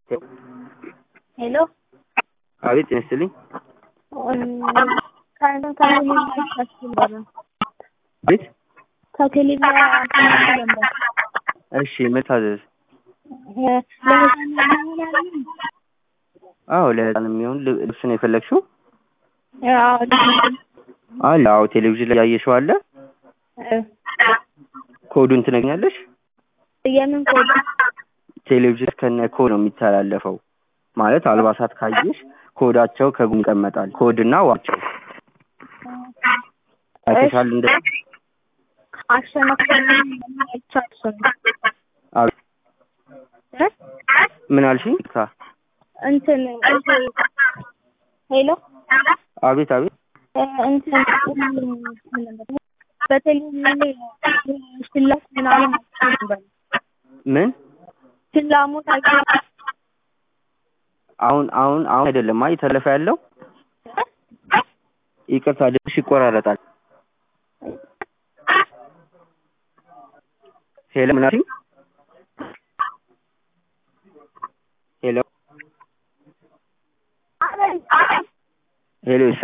ሄሎ አቤት ጤና ይስጥልኝ። ቤት ከክሊፕ ነበር እሺ መታዘዝ ለህፃን የሚሆን አዎ ለህፃን የሚሆን ል- ልብስ ነው የፈለግሽው? አዎ አለ አዎ ቴሌቪዥን ላይ ያየሽው አለ። ኮዱን ትነግኛለሽ? የምን ኮድ ቴሌቪዥን ከነ ኮድ ነው የሚተላለፈው። ማለት አልባሳት ካየሽ ኮዳቸው ከጎን ይቀመጣል። ኮድና ዋቸው አይተሻል? እንደ አሸናፊ አይቻልም አቤት ምን አልሽኝ? ካ እንትን ሄሎ አቤት አቤት እንትን በቴሌቪዥን ላይ ሽላት ምናምን ነበር ምን ሽላሙት አይቻልም አሁን አሁን አሁን አይደለም አይ ተለፈ ያለው ይቅርታ ድምፅሽ ይቆራረጣል። ሄሎ ምን አልሽኝ? ሄሎ ሄሎ